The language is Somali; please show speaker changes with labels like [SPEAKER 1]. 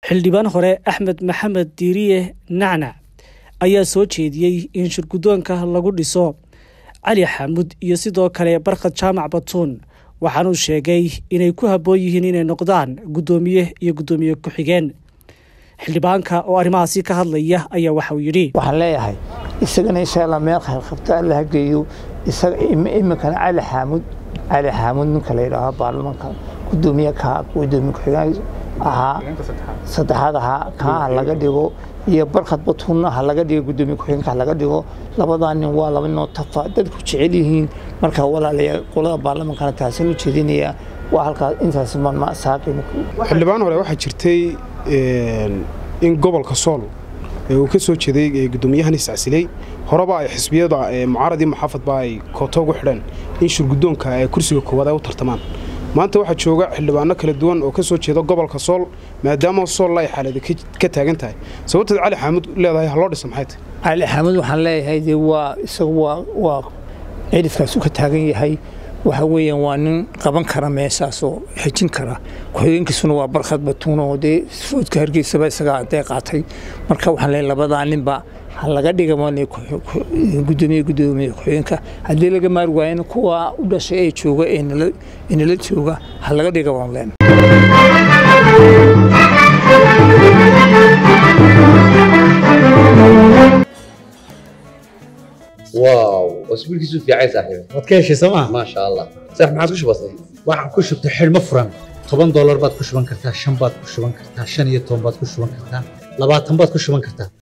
[SPEAKER 1] xildhibaan hore axmed maxamed diiriye nacnac ayaa soo jeediyey in shirguddoonka lagu dhiso cali xaamud iyo sidoo kale barkhad jaamac batuun waxaanuu sheegay inay ku habboon yihiin inay noqdaan guddoomiye iyo guddoomiye ku-xigeen xildhibaanka oo arrimahaasi ka hadlaya ayaa waxauu yidhi
[SPEAKER 2] waxaan leeyahay isagana insha allah meel khayrqabto alla ha geeyo isaga iminkana cali xaamud cali xaamud ninka la yidhaaho baarlamaanka guddoomiye ka guddoomiye ku-xigeen ahaa saddexaad ahaa kaa ha laga dhigo iyo barkhad batuunna ha laga dhigo guddoomiye ku-xigeenka ha laga dhigo labadaa nin waa laba ninoo tafa dadku jecel yihiin markaa walaalayaa qolada baarlamaankana taasinu jeedinaya waa halkaas intaas marma saaqin
[SPEAKER 3] xildhibaan hore waxaa jirtay in gobolka sool uu ka soo jeeday guddoomiyahan iscasiley horeba ay xisbiyada mucaaradii muxaafadba ay kooto ugu xidheen in shirguddoonka kursiga koowaad ay u tartamaan maanta waxaa jooga xildhibaano kala duwan oo ka soo jeeda gobolka sool maadaama sool ay xaalada ka taagan tahay sababteed cali xaamud leedahay haloo dhisa maxay tahay
[SPEAKER 2] cali xaamud waxaan leeyahay dee waa isagu waa waa cidhifkaasu ka taagan yahay waxa weeyaan waa nin qaban kara meeshaasoo xejin kara ku-xigeenkiisuna waa barkhad batuun oo dee foodka hargeysaba isagaa dee qaatay marka waxaan leeyahay labadaa ninba ha laga dhiga gudoomiye gudoomiye ku-xigeenka haddii laga maari waayana kuwa u dhashay ee jooga ee nala jooga ha laga dhiga waan leen
[SPEAKER 4] واو اسبوع كيسو في عايز صاحبي
[SPEAKER 5] waad ka heshay sooma
[SPEAKER 4] ما شاء الله صح ما عادش بسيط
[SPEAKER 5] waxaan ku shubtay xidhmo furan toban doolar baad ku shuban kartaa shan baad ku shuban kartaa shan iyo toban baad ku shuban kartaa labaatan baad ku shuban kartaa